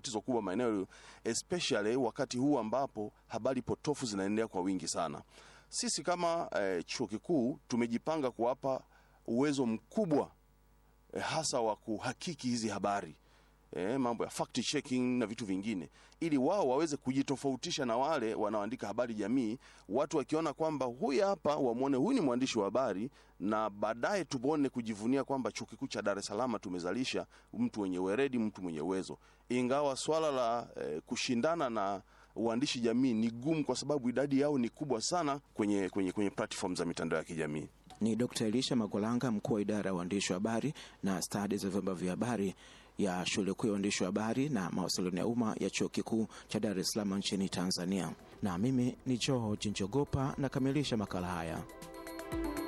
tatizo kubwa maeneo especially wakati huu ambapo habari potofu zinaendelea kwa wingi sana. Sisi kama eh, chuo kikuu tumejipanga kuwapa uwezo mkubwa eh, hasa wa kuhakiki hizi habari eh, mambo ya fact checking na vitu vingine, ili wao waweze kujitofautisha na wale wanaoandika habari jamii. Watu wakiona kwamba huyu hapa, wamwone huyu ni mwandishi wa habari, na baadaye tuone kujivunia kwamba chuo kikuu cha Dar es Salaam tumezalisha mtu mwenye weredi, mtu mwenye uwezo. Ingawa swala la eh, kushindana na uandishi jamii ni gumu, kwa sababu idadi yao ni kubwa sana kwenye, kwenye, kwenye platform za mitandao ya kijamii. Ni Dr. Elisha Magolanga, mkuu wa idara ya uandishi wa habari na stadi za vyombo vya habari ya shule kuu ya uandishi wa habari na mawasiliano ya umma ya chuo kikuu cha Dar es Salaam nchini Tanzania. Na mimi ni George Njogopa nakamilisha makala haya.